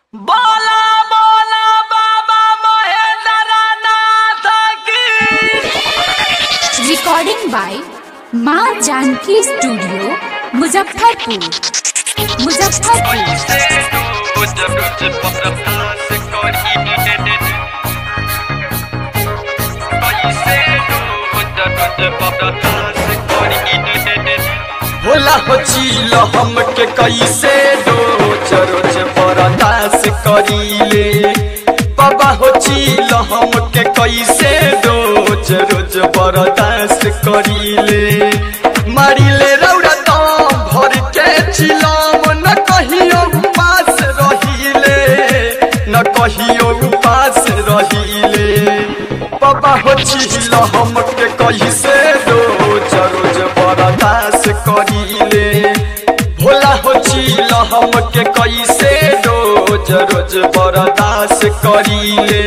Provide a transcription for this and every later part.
बोला बोला बाबा महेंद्रनाथ की रिकॉर्डिंग बाय माँ जानकी स्टूडियो मुजफ्फरपुर मुजफ्फरपुर होला हो चील हमके कैसे रोज रोज बर्दाश्त करीले बाबा हो चील हमके कैसे रोज रोज बर्दाश्त करीले मारिले रौरा दम भर के चिलम न कहियो उपास रहिले न कहियो उपास रहिले बाबा हो चील हमके कैसे रोज रोज बर्दाश्त करीले भोला हो चील हमके कैसे रोज रोज बर्दाश्त करीले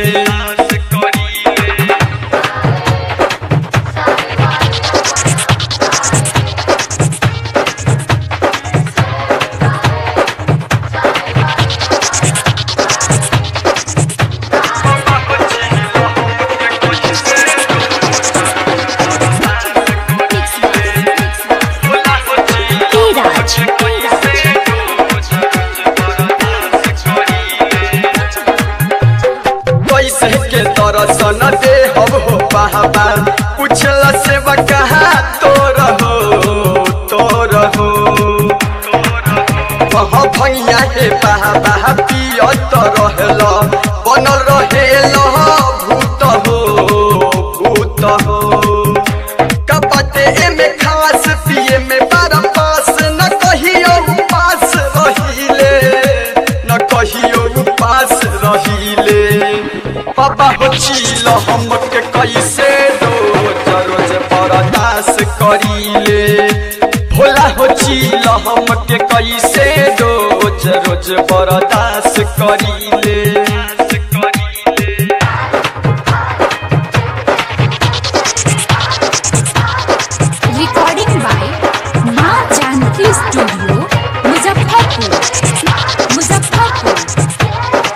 धीरज कैसे के दर्शन दे हम हो बाबा पूछला से कहा तोर हो तोर हो कह भैया हे बाबा पियत रहल बनल रहेल भूत हो भूत हो कपटे एमे खास पिए में बार पास न कहियो उपास रहिले न कहियो उपास रहिले बाबा हो चील हमके कैसे रोज रोज बर्दाश्त करीले भोला हो चील हमके कैसे रोज रोज बर्दाश्त करीले रिकॉर्डिंग बाय माँ जानकी स्टूडियो मुजफ्फरपुर मुजफ्फरपुर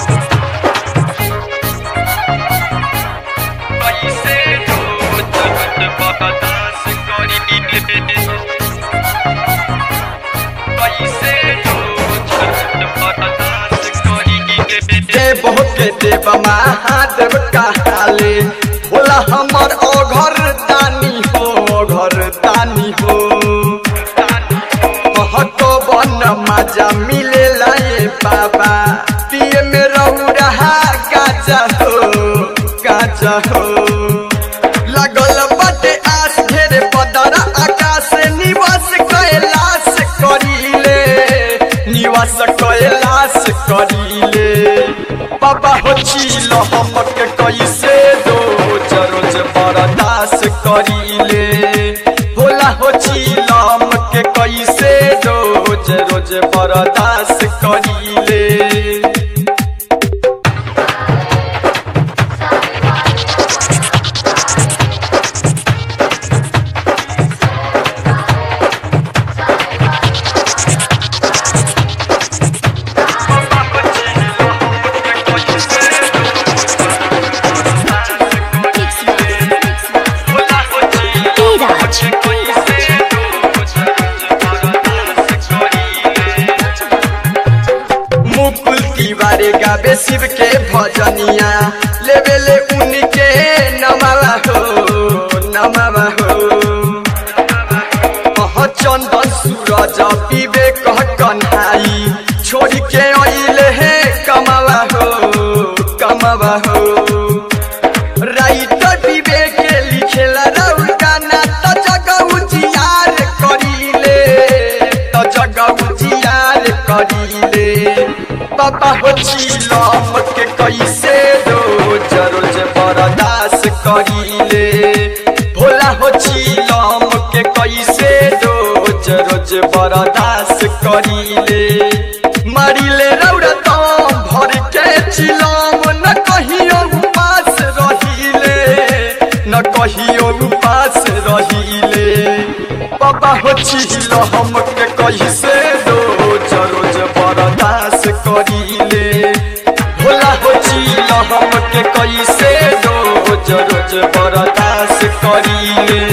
देव के देव महादेव कहाले बोला हमर अघर दानी हो घर दानी हो महतो बन मजा मिले लाए बाबा पिए में रहू रहा गाजा हो गाजा हो लगल बटे आस घेरे बदरा आकाश निवास कैलाश करीले निवास कैलाश करीले बाबा हो चील हमके कैसे रोज रोज बर्दाश्त करीले भोला हो चील हमके कैसे रोज रोज बर्दाश्त करीले धीरज मुकुल तिवारी गावे शिव के भजनिया लेवेले उनके नमावा हो नमावा हो कह चंदन सूरज विवेक कन्हाई छोड़ के अइले हे कमावा हो कमावा हो राइटर विवेक लिखेला राउल गाना त जगह उजियार करीले त जगह उजियार करीले बाबा हो चीलम के कैसे रोज रोज बर्दाश्त करीले भोला हो चीलम के कैसे रोज रोज बर्दाश्त करीले मारिले रौरा दम भर के चिलम न कहियो उपास रहिले न कहियो उपास रहिले बाबा हो चील हमके कैसे रोज रोज बर्दाश्त करीले हमके कैसे रोज रोज बर्दाश्त करीले